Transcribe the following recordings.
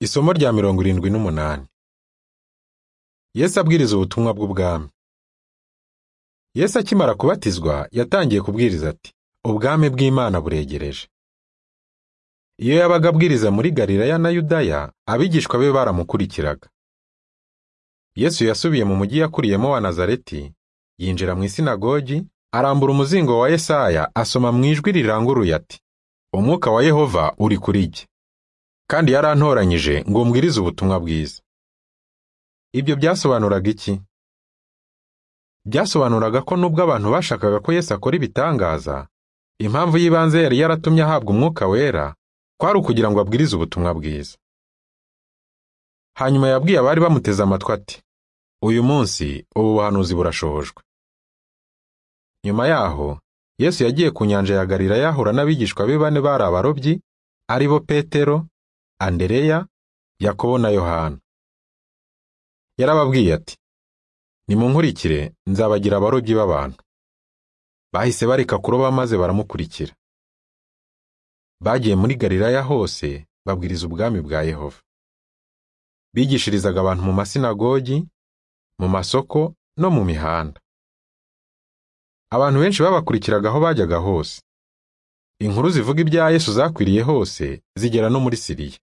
Isomo rya mirongo irindwi n'umunani. Yesu abwiriza ubutumwa bw'ubwami. Yesu akimara kubatizwa yatangiye kubwiriza ati ubwami bw'Imana buregereje. Iyo yabaga abwiriza muri Galilaya na Yudaya abigishwa be baramukurikiraga. Yesu yasubiye mu mujyi yakuriyemo wa Nazareti yinjira mu isinagogi arambura umuzingo wa Yesaya asoma mu ijwi riranguruye ati Umwuka wa Yehova uri kuri jye kandi yarantoranyije ngo mbwirize ubutumwa bwiza. Ibyo byasobanuraga iki? Byasobanuraga ko nubwo abantu bashakaga ko Yesu akora ibitangaza, impamvu y'ibanze yari yaratumye ahabwa umwuka wera, kwari ukugira ngo abwirize ubutumwa bwiza. Hanyuma yabwiye abari bamuteze amatwi ati, uyu munsi ubu buhanuzi burashobojwe. Nyuma yaho, Yesu yagiye ku nyanja ya Galilaya ahura n'abigishwa be bane bari abarobyi, ari bo Petero, andereya yakobo na yohana yarababwiye ati nimunkurikire nzabagira abarobyi b'abantu bahise bareka kuroba maze baramukurikira bagiye muri galilaya hose babwiriza ubwami bwa yehova bigishirizaga abantu mu masinagogi mu masoko no mu mihanda abantu benshi babakurikiraga aho bajyaga hose inkuru zivuga ibya yesu zakwiriye hose zigera no muri siriya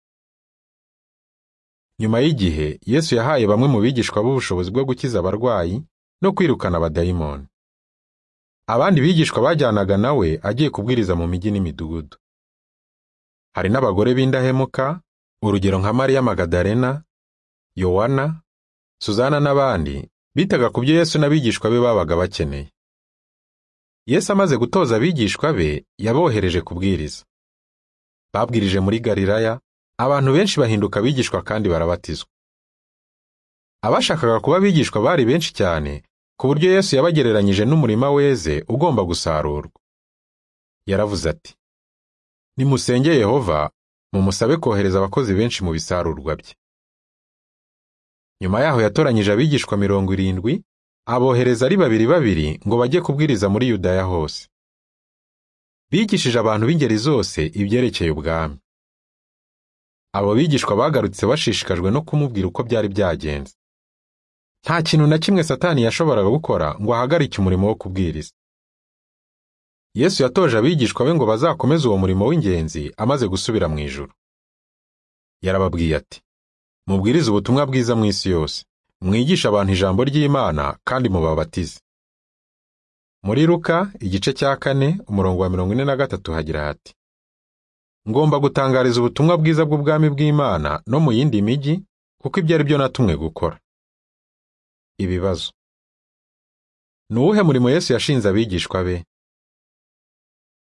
nyuma y'igihe yesu yahaye bamwe mu bigishwa b'ubushobozi bwo gukiza abarwayi no kwirukana abadayimoni abandi bigishwa bajyanaga nawe agiye kubwiriza mu mijyi n'imidugudu hari n'abagore b'indahemuka urugero nka mariya magadarena yowana suzana n'abandi bitaga ku byo yesu n'abigishwa be babaga bakeneye yesu amaze gutoza abigishwa be yabohereje kubwiriza babwirije muri galilaya abantu benshi bahinduka abigishwa kandi barabatizwa abashakaga kuba abigishwa bari benshi cyane ku buryo yesu yabagereranyije n'umurima weze ugomba gusarurwa yaravuze ati nimusenge yehova mumusabe kohereza abakozi benshi mu bisarurwa bye nyuma yaho yatoranyije abigishwa mirongo irindwi abohereza ari babiri babiri ngo bajye kubwiriza muri yudaya hose bigishije abantu b'ingeri zose ibyerekeye ubwami abo bigishwa bagarutse bashishikajwe no kumubwira uko byari byagenze nta kintu na kimwe satani yashoboraga gukora ngo ahagarike umurimo wo kubwiriza yesu yatoje abigishwa be ngo bazakomeze uwo murimo w'ingenzi amaze gusubira mu ijuru yarababwiye ati mubwirize ubutumwa bwiza mu isi yose mwigishe abantu ijambo ry'imana kandi mubabatize muri ruka igice cya kane umurongo wa mirongo ine na gatatu hagira hati ngomba gutangariza ubutumwa bwiza bw'ubwami bw'imana no mu yindi mijyi kuko ibyo ari byo natumwe gukora ibibazo ni uwuhe murimo yesu yashinze abigishwa be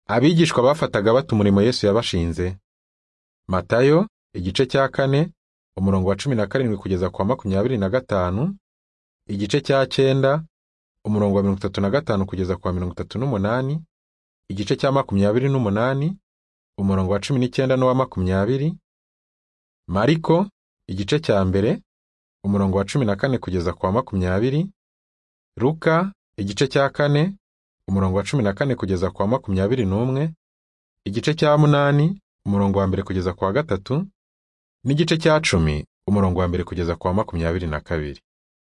abigishwa bafataga bata umurimo yesu yabashinze matayo igice cya kane umurongo wa cumi na karindwi kugeza ku wa makumyabiri na gatanu igice cya cyenda umurongo wa mirongo itatu na gatanu kugeza ku wa mirongo itatu n'umunani igice cya makumyabiri n'umunani umurongo wa cumi n'icyenda n'uwa makumyabiri mariko igice cya mbere umurongo wa cumi na kane kugeza ku wa makumyabiri ruka igice cya kane umurongo wa cumi na kane kugeza ku wa makumyabiri n'umwe igice cya munani umurongo wa mbere kugeza ku wa gatatu n'igice cya cumi umurongo wa mbere kugeza ku wa makumyabiri na kabiri